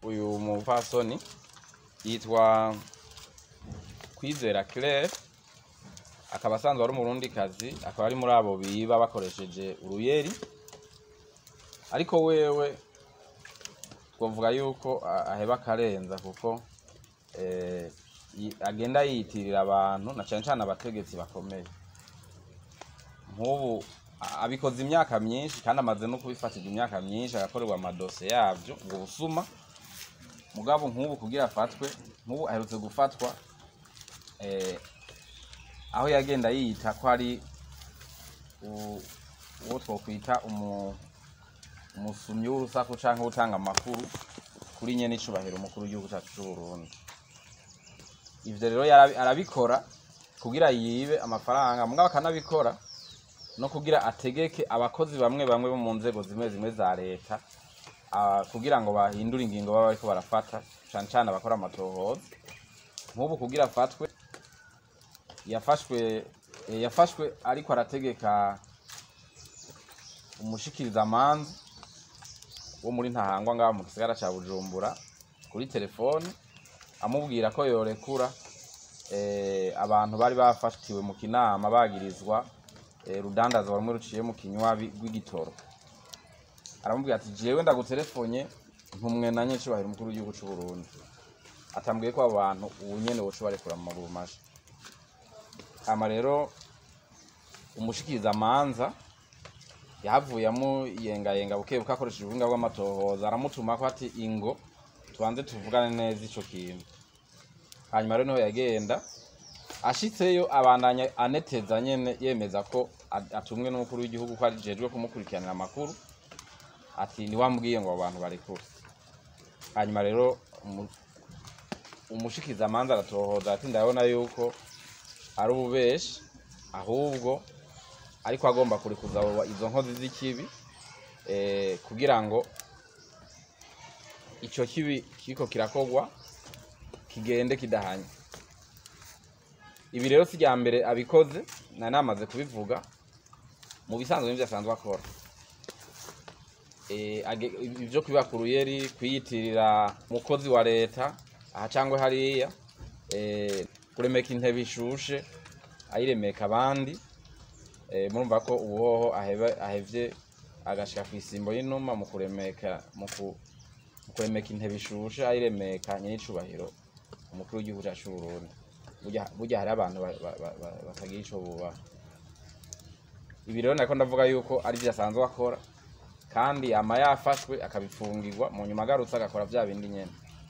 uyu mupfasoni yitwa kwizera claire akaba asanzwe ari umurundikazi akaba ari muri abo biba bakoresheje uruyeri ariko wewe twavuga yuko a- aheba akarenza kuko eh, yi- agenda yiyitirira abantu na cane cane abategetsi bakomeye nk'ubu a- abikoze imyaka myinshi kandi amaze no kubifatirwa imyaka myinshi agakorerwa amadose yavyo ubwo busuma mugabo nk'ubu kugira afatwe nk'ubu aherutse gufatwa eh, aho yagenda yiyita ko ari u- uwo twokwita umu- umusumyi w'urusaku canke utanga amakuru kuri nyene icubahiro umukuru w'igihugu cacu c'uburundi ivyo rero yarabi- arabikora kugira yibe amafaranga mugabo akanabikora no kugira ategeke abakozi bamwe bamwe bo mu nzego zimwe zimwe za leta ah, kugira ngo bahindure ingingo baba bariko barafata cane cane abakora amatohoza nk'ubu kugira afatwe yafashwe eh, yafashwe ariko arategeka umushikirizamanza wo muri ntahangwa ngaho mu gisagara ca bujumbura kuri telefone amubwira ko yorekura eh, abantu bari bafatiwe mu kinama bagirizwa eh, rudandaza rumwe ruciye mu kinywabi rw'igitoro aramubwira ati jewe ndaguterefonye ntumwe na nyecubahiro umukuru w'igihugu c'uburundi atambwiye ko abo bantu ubu nyene woca barekura mu maguru masha hama rero umushikirizamanza yahavuye amuyengayenga bukebuke akoresheje ubuhinga bw'amatohoza aramutuma ko ati ingo tubanze tuvugane neza ico kintu hanyuma rero niho yagenda ashitseyo abandanya aneteza nyene yemeza ko a- atumwe n'umukuru w'igihugu ko ajejwe kumukurikiranira amakuru ati niwambwiye ngo abo bantu barekure hanyuma rero umu- umushikizamanza aratohoza ati ndabona yuko ari ububeshi ahubwo ariko agomba kurikuza abo- izo nkozi z'ikibi eh, kugira ngo ico kibi kiriko kirakogwa kigende kidahanye ibi rero si rya mbere abikoze nari namaze kubivuga mu bisanzwe n'ivyo asanzwe akora Eh, age- ivyo kwiba ku ruyeri kwiyitirira umukozi wa leta aha cangwe hariya eh, kuremeka intebe ishushe ayiremeka abandi eh, murumva ko ubuhoho ahebe- ahevye agashika kw'isimbo y'inuma mu kuremeka mu ku- mu kuremeka intebe ishushe ayiremeka nyenicubahiro umukuru w'igihugu cacu c'uburundi burya burya hari abantu ba- ba- ba- ba- batagira ico bubaha ibi rero nariko ndavuga yuko ari vyo asanzwe akora kandi ama yafashwe akabifungirwa mu nyuma agarutse agakora vya bindi nyene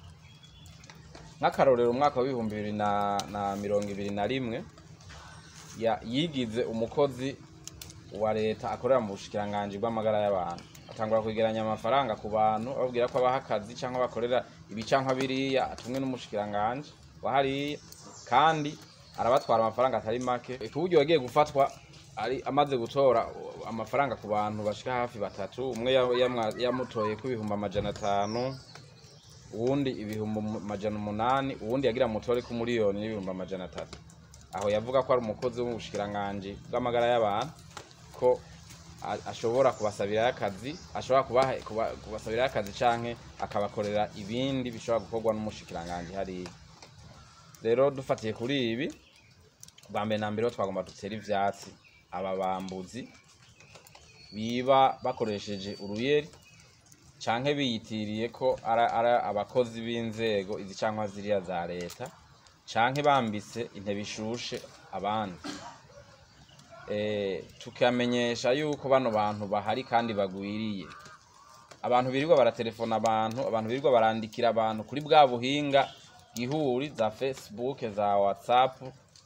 nk'akarorero umwaka w'ibihumbi bibiri na, na mirongo ibiri na rimwe ya- yigize umukozi wa leta akorera mu bushikiranganji bw'amagara y'abantu atangura kwegeranya amafaranga ku bantu ababwira ko abaha akazi cyangwa bakorera ibi canke biriya atumwe n'umushikiranganji wa hariya kandi arabatwara amafaranga atari make ku buryo yagiye gufatwa ari amaze gutora amafaranga ku bantu bashika hafi batatu umwe ya- yamwa- yamutoye ko ibihumbi amajana atanu uwundi ibihumbi amajana umunani uwundi yagira mutore ko miliyoni n'ibihumbi amajana atatu aho yavuga ko ari umukozi wo mu bushikiranganji bw'amagara y'abantu ko a- ashobora kubasabirayo akazi ashobora kubaha kuba- kubasabirayo akazi canke akabakorera ibindi bishobora gukorwa n'umushikiranganji hariya rero dufatiye kuri ibi bwa mbere na mbere ho twagomba dutere ivyatsi aba bambuzi biba bakoresheje uruyeri canke biyitiriye ko ari ari abakozi b'inzego izi canke ziriya za leta canke bambitse intebe ishushe abandi eh, tukamenyesha yuko bano bantu bahari kandi bagwiriye abantu birirwa baratelefona abantu abantu birirwa barandikira abantu kuri bwa buhinga gihuri za facebook za whatsapp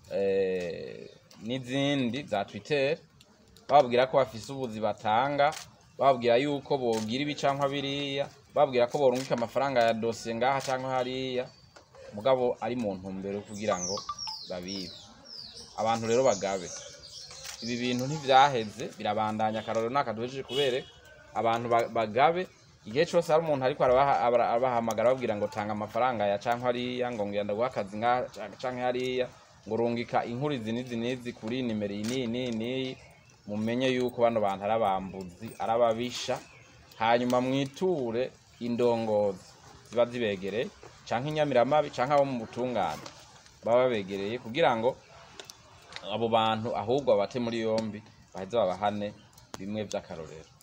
eh, n'izindi za twitter bababwira ko bafise ubuzi batanga bababwira yuko bogira ibi canke biriya bababwira ko borungika amafaranga ya dosiye ngaha canke hariya mugabo ari mu ntumbero yo kugira ngo babibe abantu rero bagabe ibi bintu ntivyaheze birabandanya akarorero nakaduhejeje kubere abantu ba- bagabe igihe cose hari umuntu ariko arabaha- abara- abahamagara babwira ngo tanga amafaranga ya canke hariya ngo ngenda guha akazi ngaha canke- canke hariya ngo rungika inkuru izi n'izi n'izi kuri nimero iyi n'iyi n'iyi n'iyi mumenye yuko bano bantu ari abambuzi ari ababisha hanyuma mwiture indongozi ziba zibegereye canke inyamiramabi canke abo mu butungane baba babegereye kugira ngo abo bantu ahubwo babate muri yombi baheze babahane bimwe vy'akarorero